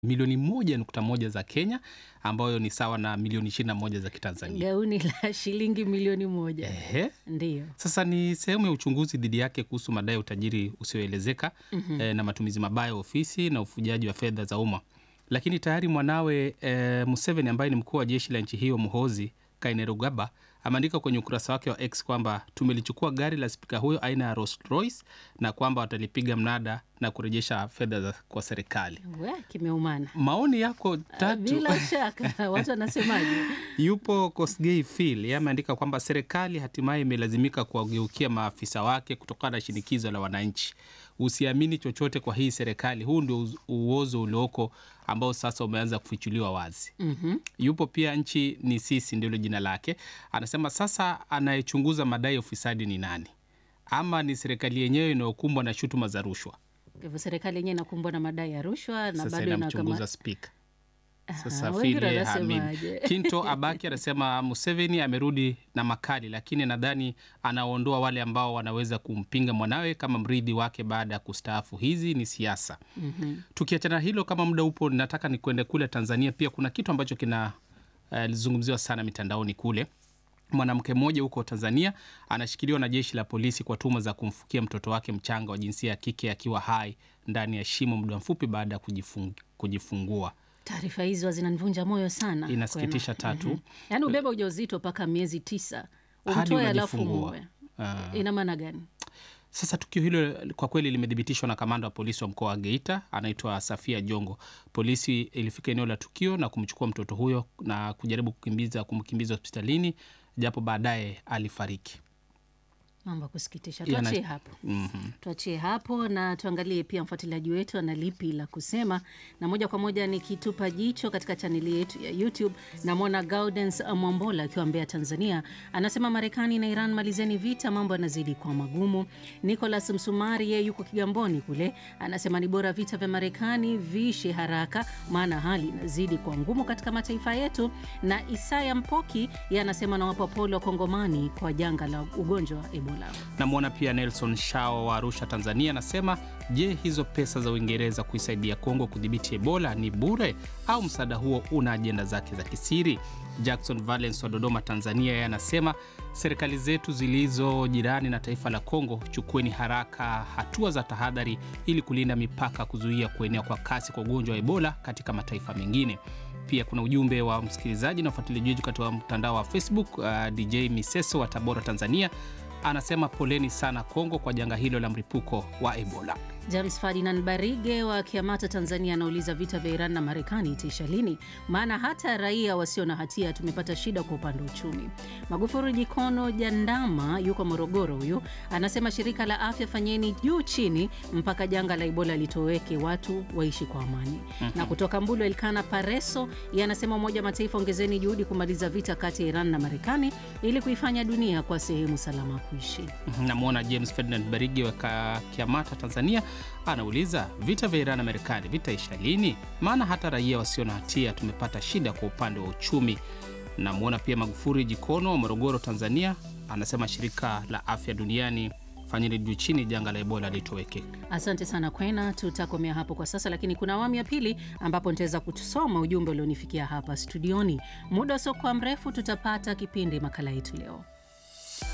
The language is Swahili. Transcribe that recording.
milioni moja nukta moja za Kenya ambayo ni sawa na milioni ishirini na moja za Kitanzania. Gauni la shilingi milioni moja. Ehe. Ndiyo. Sasa ni sehemu ya uchunguzi dhidi yake kuhusu madai ya utajiri usioelezeka eh, na matumizi mabaya ya ofisi na ufujaji wa fedha za umma. Lakini tayari mwanawe eh, Museveni ambaye ni mkuu wa jeshi la nchi hiyo Muhoozi Kainerugaba ameandika kwenye ukurasa wake wa X kwamba tumelichukua gari la spika huyo aina ya Rolls Royce na kwamba watalipiga mnada na kurejesha fedha za- kwa serikali. We, kimeumana. Maoni yako tatu. Bila shaka watu wanasemaje? Yupo Kosgei Phil, yeye ameandika kwamba serikali hatimaye imelazimika kuwageukia maafisa wake kutokana na shinikizo la wananchi. Usiamini chochote kwa hii serikali, huu ndio uz- uozo ulioko ambao sasa umeanza kufichuliwa wazi. Mhm. Yupo pia nchi ni sisi, ndilo jina lake. Anasema sasa anayechunguza madai ya ufisadi ni nani, ama ni serikali yenyewe inayokumbwa na shutuma za rushwa? Kwa hivyo serikali yenyewe inakumbwa na madai ya rushwa na Sasa bado inamchunguza inakama... spika. Aha, Sasa wengine Phil yeye wanasemaje? haamini. Kinto Abaki anasema Museveni amerudi na makali, lakini nadhani anaondoa wale ambao wanaweza kumpinga mwanawe kama mrithi wake baada ya kustaafu. Hizi ni siasa. Mhm. Tukiachana hilo, kama muda upo, nataka ni kwende kule Tanzania. Pia kuna kitu ambacho kina eh, lizungumziwa sana mitandaoni kule. Mwanamke mmoja huko Tanzania anashikiliwa na jeshi la polisi kwa tuhuma za kumfukia mtoto wake mchanga wa jinsia ya kike akiwa hai ndani ya shimo muda mfupi baada ya kujifung, kujifungua. Taarifa hizo zinanivunja moyo sana. Inasikitisha Kwema. tatu. Mhm. Yaani ubeba ujauzito mpaka miezi tisa Hadi umtoe alafu unajifungua. muue, Ah. ina maana gani? Sasa tukio hilo kwa kweli limethibitishwa na kamanda wa polisi wa mkoa wa Geita, anaitwa Safia Jongo. Polisi ilifika eneo la tukio na kumchukua mtoto huyo na kujaribu kukimbiza kumkimbiza hospitalini, japo baadaye alifariki. Mambo ya kusikitisha. Yana- Tuachie hapo. Mhm. tuachie hapo na tuangalie pia mfuatiliaji wetu ana lipi la kusema, na moja kwa moja nikitupa jicho katika chaneli yetu ya YouTube, namwona Gaudens Mwambola akiwa Mbeya, Tanzania, anasema Marekani na Iran malizeni vita, mambo yanazidi kuwa magumu. Nicolas Msumari yeye yuko Kigamboni kule, anasema ni bora vita vya Marekani viishe haraka, maana hali inazidi kuwa ngumu katika mataifa yetu. Na Isaya Mpoki yeye anasema nawapa pole wa Kongomani kwa janga la ugonjwa wa Ebola. Namwona pia Nelson Shao wa Arusha, Tanzania, anasema je, hizo pesa za Uingereza kuisaidia Kongo kudhibiti Ebola ni bure au msaada huo una ajenda zake za kisiri? Jackson Valens wa Dodoma, Tanzania, yeye anasema serikali zetu zilizo jirani na taifa la Kongo, chukueni haraka hatua za tahadhari ili kulinda mipaka, kuzuia kuenea kwa kasi kwa ugonjwa wa Ebola katika mataifa mengine. Pia kuna ujumbe wa msikilizaji na ufuatiliaji wetu katika mtandao wa Facebook. Uh, DJ Miseso wa Tabora, Tanzania anasema poleni sana Kongo kwa janga hilo la mlipuko wa Ebola. James Ferdinand Barige wa Kiamata, Tanzania, anauliza vita vya Iran na Marekani itaisha lini? Maana hata raia wasio na hatia tumepata shida kwa upande wa uchumi. Magufuri Jikono Jandama yuko Morogoro, huyu anasema shirika la afya, fanyeni juu chini mpaka janga la Ebola litoweke, watu waishi kwa amani. Na kutoka Mbulu, Elkana Pareso yeye anasema Umoja wa Mataifa, ongezeni juhudi kumaliza vita kati ya Iran na Marekani ili kuifanya dunia kwa sehemu salama ya kuishi. Namwona James Ferdinand Barigi wa Ka- Kiamata, Tanzania, anauliza vita vya Iran na Marekani vitaisha lini? Maana hata raia wasio na hatia tumepata shida kwa upande wa uchumi. Namwona pia Magufuri Jikono wa Morogoro, Tanzania, anasema shirika la afya duniani, fanyeni juu chini janga la Ebola litoweke. Asante sana Kwena, tutakomea hapo kwa sasa, lakini kuna awamu ya pili ambapo nitaweza kusoma ujumbe ulionifikia hapa studioni. Muda usiokuwa mrefu tutapata kipindi makala yetu leo.